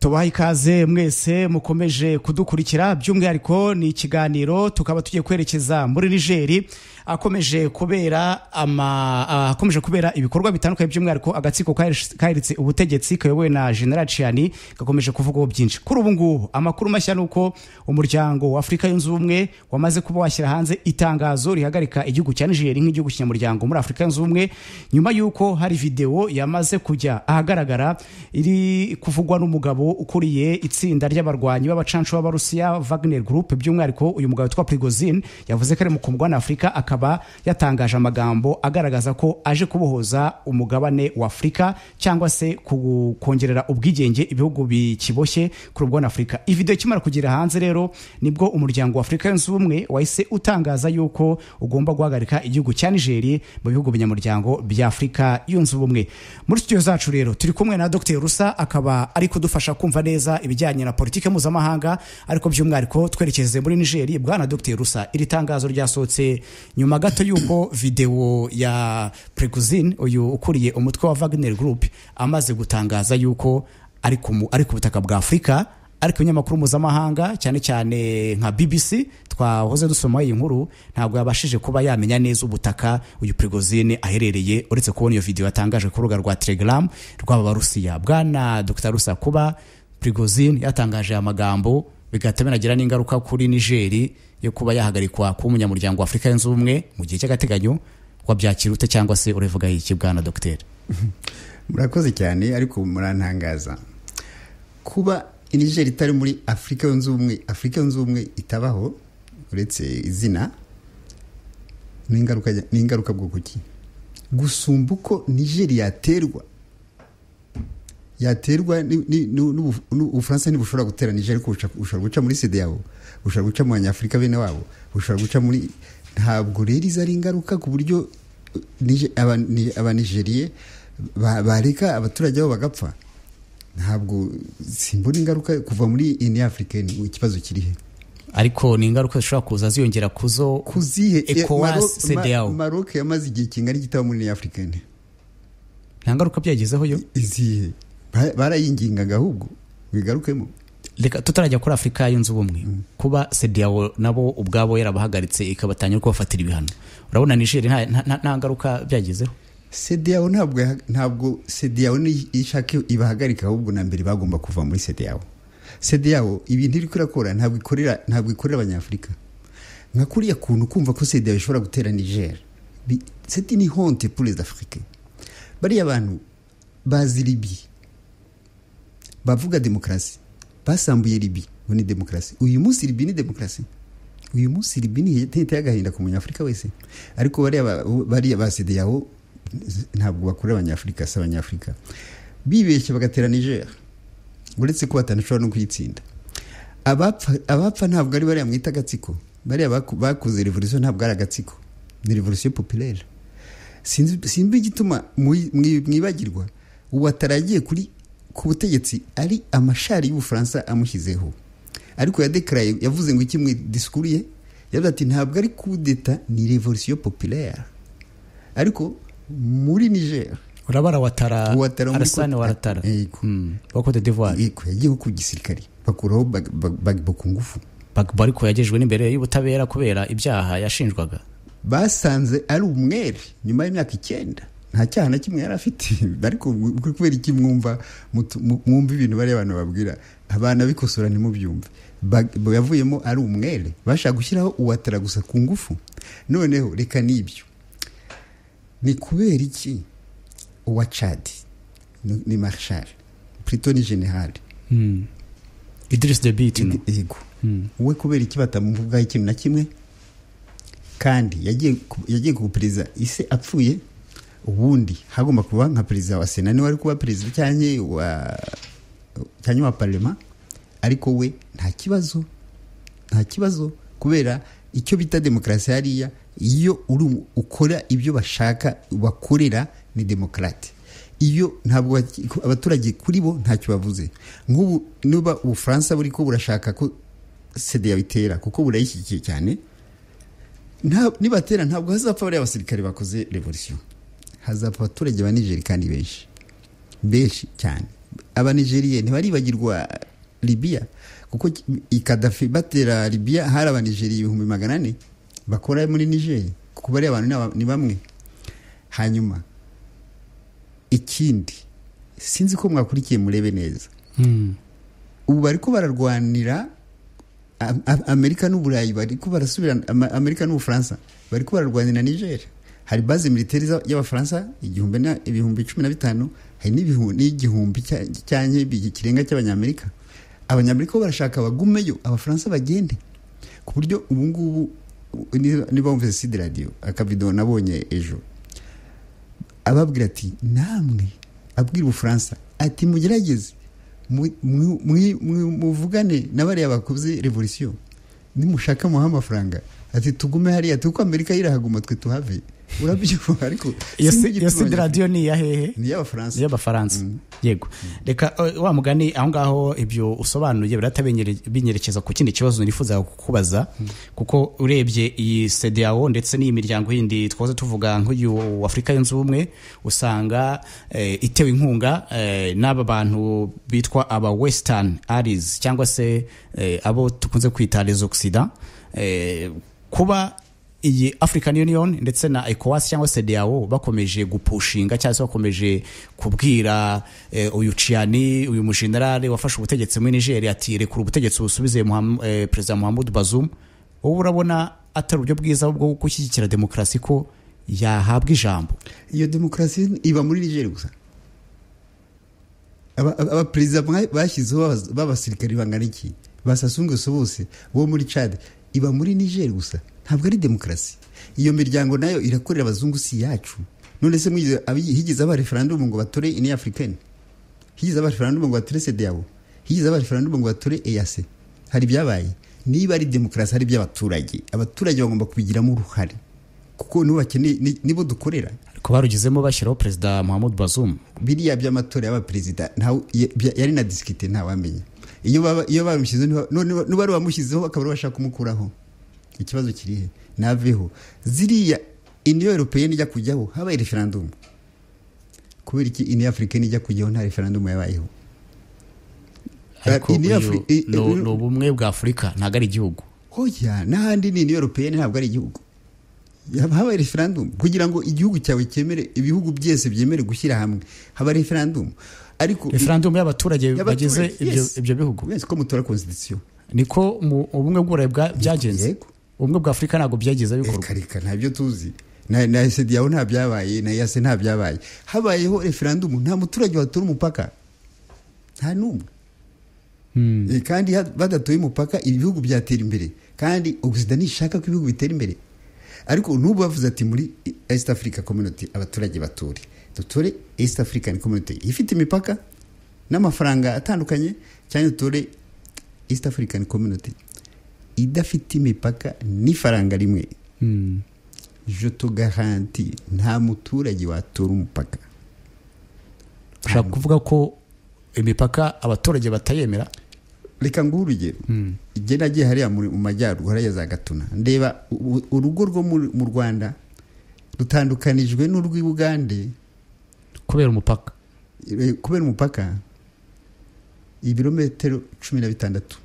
tubaha ikaze mwese mukomeje kudukurikira by'umwihariko ni ikiganiro tukaba tugiye kwerekeza muri nigeri akomeje kubera ama akomeje kubera ibikorwa bitandukanye by'umwihariko agatsiko kaheritse ubutegetsi kayobowe na general ciani gakomeje kuvugaho byinshi kuri ubu ngubu amakuru mashya ni uko umuryango wa afurika yunze ubumwe wamaze kuba washyira hanze itangazo rihagarika igihugu cya nigeri nk'igihugu kinyamuryango muri afurika yunze ubumwe nyuma y'uko hari videwo yamaze kujya ahagaragara iri kuvugwa n'umugabo ukuriye itsinda ry'abarwanyi b'abacancu b'abarusiya Wagner Group by'umwihariko uyu mugabo witwa Prigozhin yavuze ko ari mu kumugabane Afurika akaba yatangaje amagambo agaragaza ko aje kubohoza umugabane wa Afurika cyangwa se kongerera ubwigenge ibihugu bikiboshye ku rubugabane Afurika ividewo ikimara kugera hanze rero nibwo umuryango wa Afurika yunze ubumwe wahise utangaza yuko ugomba guhagarika igihugu cya Niger mu bihugu binyamuryango bya Afurika yunze ubumwe muri studio zacu rero turi kumwe na Dr Rusa akaba ari kudufasha kumva neza ibijyanye na politiki mpuzamahanga ariko by'umwihariko twerekeze muri nigeri bwana dr rusa iri tangazo ryasohotse nyuma gato y'uko videwo ya preguzin uyu ukuriye umutwe wa wagner group amaze gutangaza y'uko ari ku butaka bwa afurika ariko ibinyamakuru mpuzamahanga cyane cyane nka bbc twahoze dusoma iyi nkuru ntabwo yabashije kuba yamenya neza ubutaka uyu perezida aherereye uretse kubona iyo videwo yatangaje ku rubuga rwa telegaramu rw'abarusiya bwana dr rusa kuba perezida yatangaje aya magambo bigahita binagira n'ingaruka kuri nigeri yo kuba yahagarikwa kuba umunyamuryango wa afurika yunze ubumwe mu gihe cy'agateganyo wabyakira ute cyangwa se urevuga iki bwana dogiteri murakoze cyane ariko murantangaza kuba nigeri itari muri afurika yunze ubumwe afurika yunze ubumwe itabaho uretse izina ni ingaruka bwo kuki gusumba uko nigeri yaterwa yaterwa ubufaransa ntibushobora gutera nigeri ko bushobora guca muri sida yabo bushobora guca mu banyafurika bene wabo bushobora guca muri ntabwo rero izo ari ingaruka ku buryo abanigeriye bareka abaturage babo bagapfa ntabwo simbura ingaruka kuva muri ini afurikani ikibazo kirihe ariko ni ingaruka zishobora kuza ziyongera kuzo kuzihe ecowas cdao maroc yamaze igihe kingana igitabo muri niyo afurikani nta ngaruka byagezeho yo izihe barayingingaga ahubwo bigarukemo reka tutarajya kuri afurika yunze ubumwe mm. kuba cdao nabo ubwabo yarabahagaritse ikabatanya kubafatira ibihano urabona nigeri nta ngaruka byagezeho cdao ntabwo ntabwo cdao ishaka ibahagarika ahubwo na mbere bagomba kuva muri cdao cdao ibintu iri kurakora ntabwo ikorera ntabwo ikorera abanyafurika nka kuriya kuntu kumva ko cdao ishobora gutera niger c'est une honte pour les africains bariya bantu bazi libi bavuga demokarasi basambuye libi ngo ni demokarasi uyu munsi libi ni demokarasi uyu munsi libi ni ihita y'agahinda ku munyafurika wese ariko bariya ba cdao ntabwo bakorera abanyafurika si abanyafurika bibeshye bagatera niger uretse ko batanashobora no kuyitsinda abapfa ntabwo ari bariya mwita agatsiko bariya bakoze revolisiyo ntabwo ari agatsiko ni revolisiyo popirere simba igituma mwibagirwa ubu ataragiye kuri ku butegetsi ari amashari y'ubufaransa amushyizeho ariko yadekaraye yavuze ngo iki mwidisikuriye yavuze ati ntabwo ari kudeta ni revolisiyo popirere ariko muri niger urabara watara arasane waratara bakote d'ivoire yego yagiyeho ku gisirikare bakuraho bagbo ku ngufu bagbo ariko yagejejwe n'imbere y'ubutabera kubera ibyaha yashinjwaga basanze ari umwere nyuma y'imyaka icyenda nta cyaha na kimwe yari afite ariko kubera iki mwumva mwumva ibintu bariya abantu babwira abana bikosora ntimubyumve yavuyemo ari umwere bashaka gushyiraho uwatara gusa ku ngufu noneho reka n'ibyo ni kubera iki uwa cadi ni marshal plutôt ni general idris de bit yego we kubera iki batamuvugaho ikintu na kimwe kandi yagiye ku perezida ise apfuye ubundi hagomba kuba nka perezida wa sena niwe ari kuba perezida cyanye wa cyanye wa parlement ariko we nta kibazo nta kibazo kubera icyo bita demokarasi hariya iyo uri ukora ibyo bashaka bakorera ni demokarate iyo ntabwo abaturage kuri bo ntacyo bavuze nk'ubu niba ubufaransa buri ko burashaka ko sede yabitera kuko burayishyigikiye cyane nibatera ntabwo hazapfa bariya basirikare bakoze revolisiyo hazapfa abaturage ba nigeri kandi benshi benshi cyane abanigeriye ntibaribagirwa libiya kuko ikadafi batera libiya hari abanigeriye ibihumbi magana ane bakora muri nigeri kuko bariya abantu ni bamwe hanyuma ikindi sinzi ko mwakurikiye murebe neza ubu bari ko bararwanira amerika n'uburayi bari ko barasubira amerika n'ubufaransa bari ko bararwanira niger hari baze militeri y'abafaransa ibihumbi cumi na bitanu hari n'igihumbi cyanye ikirenga cy'abanyamerika abanyamerika bo barashaka abagumeyo abafaransa bagende ku buryo ubu ngubu niba wumvise sida radiyo akavido nabonye ejo ababwira ati namwe abwira ubufaransa ati mugerageze muvugane na bariya bakoze revolisiyo nimushaka muha amafaranga ati tugume hariya tuko amerika yirahaguma twe tuhave urabyumva ariko iyo sida radiyo ni iya hehe ni iy'abafaransa y'abafaransa yego reka wa mugani aho ngaho ibyo usobanuye birahita binyerekeza ku kindi kibazo nifuza kukubaza kuko urebye iyi sedeyawo ndetse n'iyi miryango yindi twaza tuvuga nk'uyu afurika yunze ubumwe usanga itewe inkunga n'aba bantu bitwa aba wesitani arizi cyangwa se abo dukunze kwita les oxida kuba iyi african union ndetse na ecowas cyangwa se deao bakomeje gupushinga cyangwa se bakomeje kubwira eh, uyu ciani uyu mujenerale wafashe ubutegetsi muri nigeria ati rekura ubutegetsi busubize eh, perezida muhammad bazum wowe urabona atari uburyo bwiza bwo gushyigikira demokarasi ko yahabwa ijambo iyo demokarasi iba muri nigeria gusa abaperezida bashyizeho b'abasirikari bangana iki basasunguso bose bo muri chad iba muri nigeria gusa ntabwo ari demokarasi iyo miryango nayo irakorera abazungu si yacu none se higeze aba referandumu ngo batore ini afurikani higeze aba referandumu ngo batore sedeyabo higeze aba referandumu ngo batore eyase hari ibyabaye niba ari demokarasi hari iby'abaturage abaturage bagomba kubigiramo uruhare kuko nibo bakeneye nibo dukorera ariko barugezemo bashyiraho perezida muhammad bazum biriya by'amatora y'abaperezida yari na disikite ntawamenya iyo bamushyizeho n'uwari wamushyizeho bakaba bashaka kumukuraho ikibazo kiri he naveho ziriya iniyo europeyeni ijya kujyaho habaye referandumu kubera iki iniyo afurikeni ijya kujyaho nta referandumu yabayeho ariko ni ubumwe bwa afurika ntabwo ari igihugu hoya n'ahandi ni iniyo europeyeni ntabwo ari igihugu habaye referandumu kugira ngo igihugu cyawe cyemere ibihugu byose byemere gushyira hamwe haba referandumu ariko referandumu y'abaturage bagize ibyo bihugu wese ko mutora konsidisiyo niko ubumwe bw'uburayi byagenze ubumwe bwa afurika ntabwo byageze bikorwa reka ntabyo tuzi na esedi yawe nta byabaye na yase nta byabaye habayeho referandumu nta muturage watura umupaka nta n'umwe kandi badatuye umupaka ibihugu byatera imbere kandi ubuzima nishaka ko ibihugu bitera imbere ariko n'ubu bavuze ati muri east africa community abaturage bature dutore east african community ifite imipaka n'amafaranga atandukanye cyane dutore east african community idafite imipaka n'ifaranga rimwe mm. jotogaranti nta muturage watura umupaka ushaka kuvuga ko imipaka abaturage batayemera reka nguhe urugero igihe mm. nagiye hariya mu majyaruguru hariya za gatuna ndeba urugo rwo mu rwanda rutandukanijwe n'urw'i bugande kubera umupaka kubera umupaka ibirometero cumi na bitandatu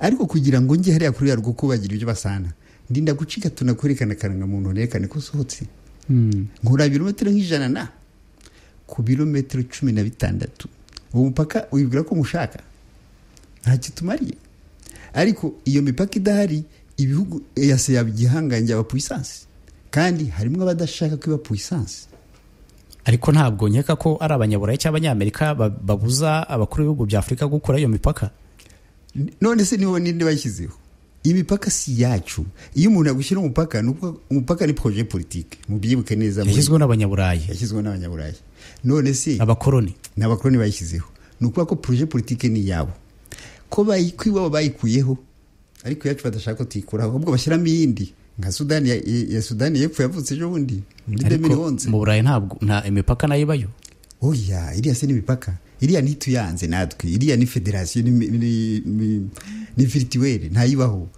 ariko kugira ngo njye hariya kuri yarwo ko bagira ibyo basana ndinda gucika tunakwerekana akarangamuntu nerekane ko usohotse nkura ibirometero nk'ijana na ku birometero cumi na bitandatu uwo mupaka wibwira ko mushaka ntacyo tumariye ariko iyo mipaka idahari ibihugu yase yaba igihangange aba puyisansi kandi harimo abadashaka ko iba puyisansi ariko ntabwo nkeka ko ari abanyaburayi cyangwa abanyamerika babuza abakuru b'ibihugu bya afurika gukora iyo mipaka none se nibo ninde bashyizeho imipaka si yacu iyo umuntu yagushyira umupaka umupaka ni poroje politike mubyibuke neza yashyizweho n'abanyaburayi yashyizweho n'abanyaburayi none se abakoroni ni abakoroni bayishyizeho ni ukuvuga ko poroje politike ni iyabo ko iwabo bayikuyeho ariko iyacu badashaka ko tuyikuraho ahubwo bashyiramo iyindi nka sudani ya sudani y'epfo yavutse ejo bundi muri demiri wonze mu burayi ntabwo nta imipaka nayo ibayo oya iriya se n'imipaka iriya ntituyanze natwe iriya ni federasiyo ni firitiweri ntayibaho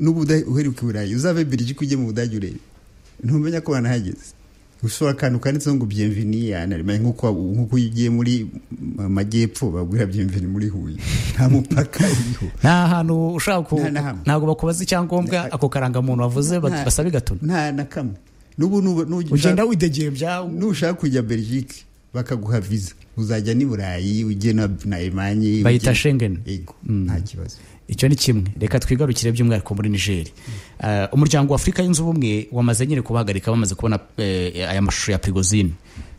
n'ubu uheruka i burayi uzave birigi ujye mu budage urebe ntumenya ko banahageze ushobora akantu kanditseho ngo byemvini anarimanye nk'uko nk'uko iyo ugiye muri mu majyepfo bagwira byemvini muri huye nta mupaka uriho nta hantu ushaka ku Nta na hamwe. ntabwo bakubaza icyangombwa ako karangamuntu wavuze bat- Nta- basaba igatuna nta na kamwe n'ubu nuba- nuba- ugenda widegembya nushaka kujya belgique bakaguha viza uzajya n'i burayi ujye na na emanye Bayita Schengen. yego nta kibazo icyo ni kimwe reka twigarukire by'umwihariko muri nigeri Eh, umuryango wa afurika yunze ubumwe wamaze nyine kubahagarika bamaze kubona eh, aya mashusho ya prigozine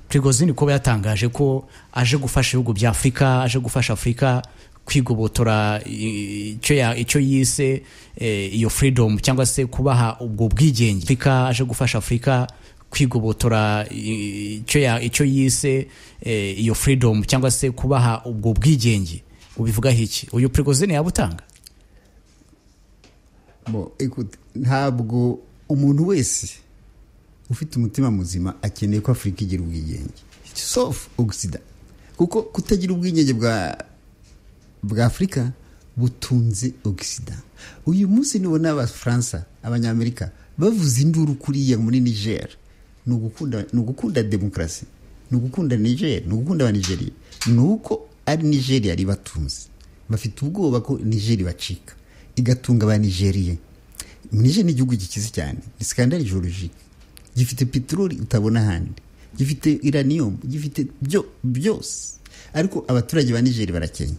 prigozine kuba yatangaje ko aje gufasha ibihugu bya afurika aje gufasha afurika kwigobotora eh, icyo ya- icyo yise eh, iyo freedom cyangwa se kubaha ubwo bwigenge afurika aje gufasha afurika kwigobotora eh, icyo ya- icyo yise eh, iyo freedom cyangwa se kubaha ubwo bwigenge ubivugaho iki uyu prigozine yabutanga Bon, écoute, ntabwo umuntu wese ufite umutima muzima akeneye ko afurika igira ubwigenge sauf ogisida kuko kutagira ubwigenge bwa bwa afurika butunze ogisida uyu munsi nubona abafaransa abanyamerika bavuze induru kuriya muri niger ni ugukunda ni ugukunda demokarasi ni ugukunda niger ni ugukunda abanigeriya ni uko ari nigeria ribatunze bafite ubwoba ko niger ibacika igatunga abanigeriya niger ni igihugu gikize cyane ni skandali geologike gifite peteroli utabona ahandi gifite iranium gifite byo byose ariko abaturage ba nigeri barakenya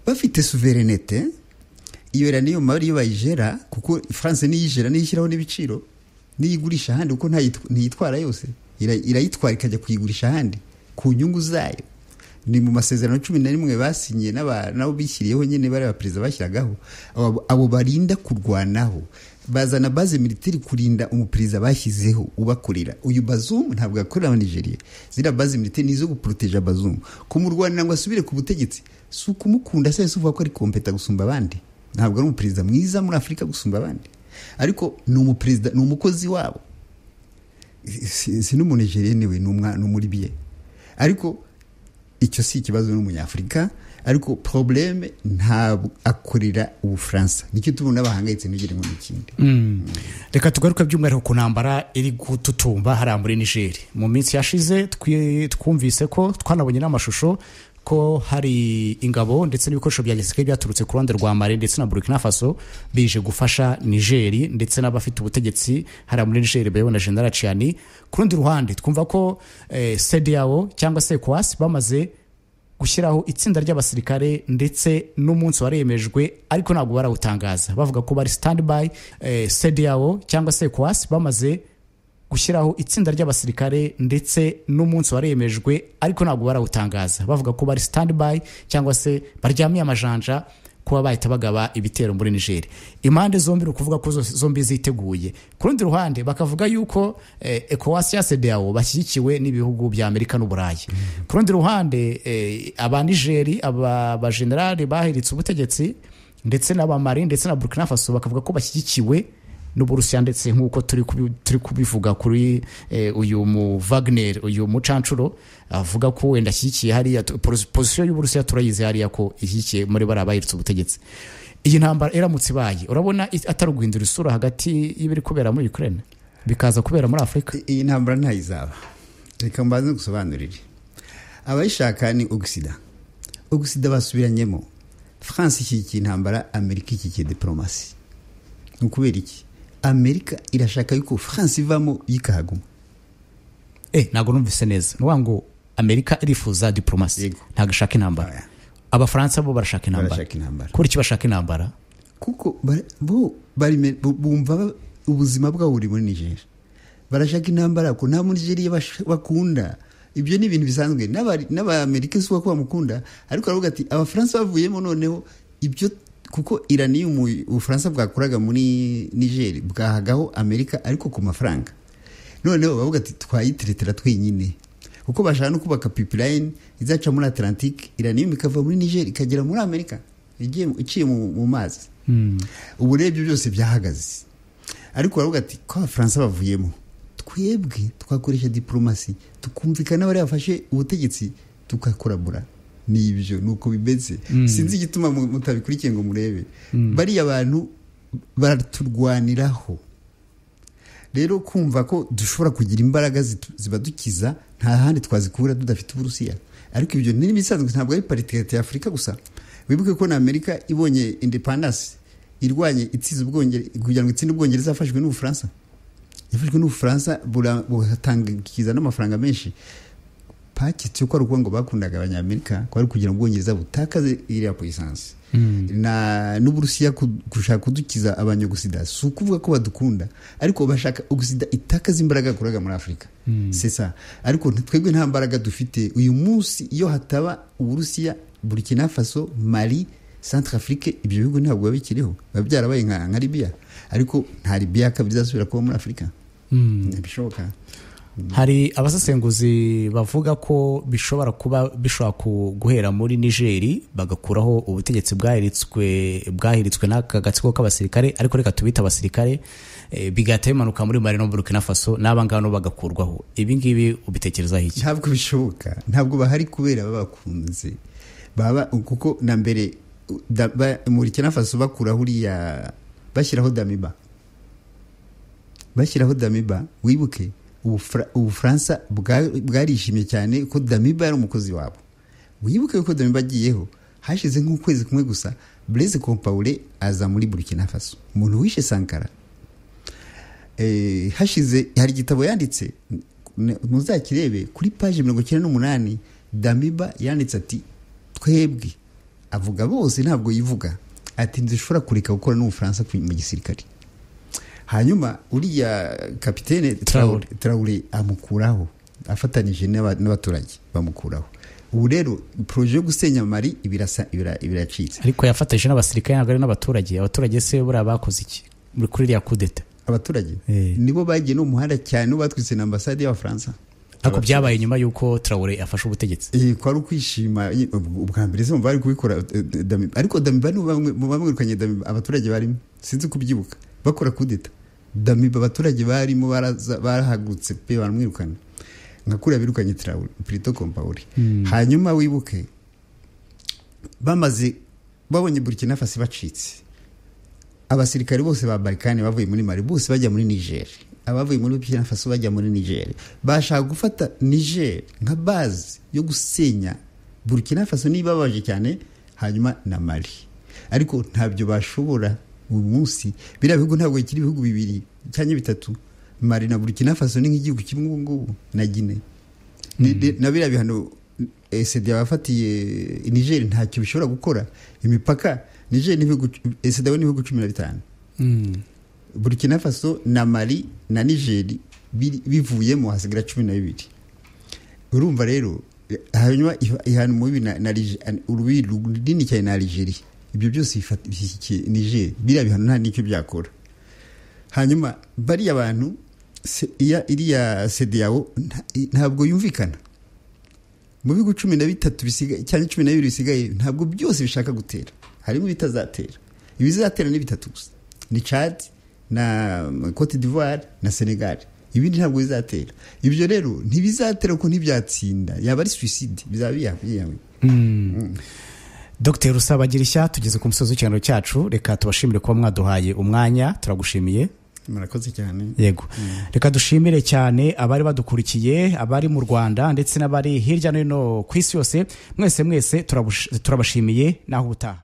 bafite suverenete iyo iranium bariyo bayijera kuko france niyijera niyishyiraho n'ibiciro niyigurisha ahandi kuko ntayi- ntiyitwara yose ira- irayitwara ikajya kuyigurisha ahandi ku nyungu zayo ni mu masezerano cumi na rimwe basinyiye n'aba- n'abo bishyiriyeho nyine bari abaperezida bashyiragaho abo- abo barinda kurwanaho bazana baze militeri kurinda umuperezida bashyizeho ubakorera uyu bazumu ntabwo yakorera abanigeriya ziriya baze militeri ni izo guporoteja bazumu kumurwanira ngo asubire ku butegetsi si ukumukunda se si uvuga ko ari kompeta gusumba abandi ntabwo ari umuperezida mwiza muri afurika gusumba abandi ariko ni umuperezida ni umukozi wabo si si n'umunigeriya niwe ni umwa- ni umuribiye ariko icyo si ikibazo n'umunyafurika ariko probleme ntabwo akorera ubufaransa nicyo tubona bahangayitse ntugire ngo ni ikindi reka tugaruke by'umwihariko ku ntambara iri gututumba hariya muri nigeri mu minsi yashize twi- twumvise ko twanabonye n'amashusho ko hari ingabo ndetse n'ibikoresho bya gisirikare byaturutse ku ruhande rwa mari ndetse na burkina faso bije gufasha nigeri ndetse n'abafite ubutegetsi hariya muri nigeri bayobowe na general ciani ku rundi ruhande twumva ko eh, cdao cyangwa se ecowas bamaze gushyiraho itsinda ry'abasirikare ndetse n'umunsi waremejwe ariko ntabwo barawutangaza bavuga ko bari standby eh, cdao cyangwa se kwasi bamaze gushyiraho itsinda ry'abasirikare ndetse n'umunsi waremejwe ariko ntabwo barawutangaza bavuga ko bari standby cyangwa se baryamiye amajanja kuba bahita bagaba ibitero muri Niger impande zombi ni ukuvuga ko zose- zombi ziteguye ku rundi ruhande bakavuga yuko eh, ECOWAS ya CEDEAO bashyigikiwe n'ibihugu bya Amerika n'Uburayi ku rundi ruhande eh, aba Niger aba bajenerali bahiritse ubutegetzi ndetse n'abamari ndetse na Burkina Faso bakavuga ko bashyigikiwe n'uburusiya ndetse nk'uko turi kubi- turi kubivuga kuri eh, uyu mu Wagner uyu mucancuro avuga ko wenda ashyigikiye hariya tu- posi- posiyo y'uburusiya turayizi hariya ko ishyigikiye muri bariya bahiritse ubutegetsi iyi ntambara iramutse ibaye urabona i- atari uguhindura isura hagati y'ibiri kubera muri ukraine bikaza kubera muri afurika I- iyi ntambara ntayizaba reka mbanze gusobanurire abayishaka ni ogisida ogisida basubiranyemo france ishyigikiye intambara amerika ishyigikiye diporomasi ni ukubera iki amerika irashaka yuko france ivamo yikahaguma eh ntabwo numvise neza ni ukuvuga ngo amerika irifuza diporomasi Yego. ntabwo ishaka intambara Oya. abafaransa bo barashaka intambara barashaka intambara kubera iki bashaka intambara kuko bara- bo barime- bu- bumva ba- ubuzima bwabo buri muri nigeria barashaka intambara ko nta munigeriya bash- bakunda ibyo ni ibintu bisanzwe n'aba- n'abamerika si uko bamukunda ariko aravuga ati abafaransa bavuyemo noneho ibyo kuko iraniyumu ubufaransa bwakoraga muri nigeria bwahagaho amerika ariko ku mafaranga noneho bavuga ati twayiteretera twenyine kuko bashaka no kubaka pipeline izaca muri atlantique iraniyumu ikava muri nigeria ikagera muri amerika igiye- iciye mu- mu mazi ubu rero ibyo byose byahagaze ariko baravuga ati ko abafaransa bavuyemo twebwe twakoresha diporomasi tukumvikana n'abari bafashe ubutegetsi tugakorabura ni ibyo ni uko bimeze sinzi igituma mu- mutabikurikiye ngo murebe bariya bantu baraturwaniraho rero kumva ko dushobora kugira imbaraga zitu- zibadukiza nta handi twazikura tudafite uburusiya ariko ibyo ni ibisanzwe ntabwo ari paritikati ya afurika gusa wibuke ko na amerika ibonye independance irwanye itsinze ubwongereza kugira ngo itsinde ubwongereza yafashwe n'ubufaransa yafashwe n'ubufaransa bura- buratangiza n'amafaranga menshi pakitse ko ari ukuvuga ngo bakundaga abanyamerika ko ari kugira ngo ubwongereza butakaze iriya poyisansi na n'uburusiya ku- gushaka kudukiza abanyagusida si ukuvuga ko badukunda ariko bashaka ogusida itakaza imbaraga yakoraga muri afurika sesa ariko twebwe nta mbaraga dufite uyu munsi iyo hataba uburusiya burkina faso mali centre afrique ibyo bihugu ntabwo biba bikiriho biba byarabaye nka nka libiya ariko nta libiya kabiri izasubira kuba muri afurika ntibishoboka hari abasesenguzi bavuga ko bishobora kuba bishobora ku- guhera muri nigeri bagakuraho ubutegetsi bwahiritswe bwahiritswe n'aka gatsiko k'abasirikare ariko reka tubite abasirikare eh, bigahita bimanuka muri mari no burkina faso n'abangano bagakurwaho ibi ngibi ubitekerezaho iki ntabwo bishoboka ntabwo bahari kubera babakunze baba kuko na mbere da- ba- burkina faso bakuraho uriya bashyiraho damiba bashyiraho damiba wibuke Ubufra- ubufaransa bwa- bwarishimye cyane ko damiba yari umukozi wabo wibuke ko damiba agiyeho hashize nk'ukwezi kumwe gusa blaise compaure aza muri burkina faso umuntu wishe sankara Eh, hashize hari igitabo yanditse n- muzakirebe kuri paji mirongo icyenda n'umunani damiba yanditse ati twebwe avuga bose ntabwo yivuga ati ntizishobora kureka gukora n'ubufaransa ku- mu gisirikare hanyuma uriya kapitene Traoré. tarawure amukuraho afatanije n'aba- n'abaturage bamukuraho ubu rero poroje yo gusenya mari ibirasa- ibira- ibiracitse ariko yafatanyije n'abasirikare ntabwo ari n'abaturage abaturage se buriya bakoze iki muri kuri iriya kudeta abaturage Eh. nibo bagiye no mu muhanda cyane batwitse na ambasade y'abafaransa ariko byabaye nyuma y'uko tarawure afashe ubutegetsi Eh, kwari ukwishima eh, ubw- ubwa mbere se bari kubikora eh, eh, Damiba. ariko damiba ni bamwe mu bamwirukanye damiba abaturage barimo sinzi kubyibuka bakora kudeta damiba abaturage barimo baraza- barahagurutse pe baramwirukana nka kuriya birukanye Traoré, Prito Compaoré hanyuma wibuke bamaze babonye burkina faso bacitse abasirikare bose ba barikani bavuye muri mari bose bajya muri niger abavuye muri burkina faso bajya muri niger bashaka gufata niger nka bazi yo gusenya burkina faso niba babaje cyane hanyuma na mari ariko ntabyo bashobora uyu munsi biriya bihugu ntabwo bikiri ibihugu bibiri cyangwa bitatu mari na burkina faso ni nk'igihugu kimwe ubu ngubu na gine Ni- ni- na biriya bihano eh, sida yabafatiye niger ntacyo bishobora gukora imipaka niger ni ibihugu eh, sida we ni ibihugu cumi na bitanu burkina faso na mali na nigeri biri- bivuyemo hasigara cumi na bibiri urumva rero eh, hanyuma iha- ihana umubi na, na Lige- an- urubibi runini cyane na algeria ibyo byose bifata- bishyigikiye niger biriya bihano nta n'icyo byakora hanyuma bariya bantu se- iya- iriya sedeyawo nta- i- ntabwo yumvikana mu bihugu cumi na bitatu bisigaye cyangwa cumi na bibiri bisigaye ntabwo byose bishaka gutera harimo ibitazatera ibizatera ni bitatu gusa ni chad na um, cote d'ivoire na senegal ibindi ntabwo bizatera ibyo rero ntibizatera kuko ntibyatsinda yaba ari suicide bizaba biyahuye Dr rusabagira ishya tugeze ku musozi w'ikiganiro cyacu reka tubashimire kuba mwaduhaye umwanya turagushimiye murakoze cyane yego reka dushimire cyane abari badukurikiye abari mu rwanda ndetse n'abari hirya no hino ku isi yose mwese mwese turabush- turabashimiye naho ubutaha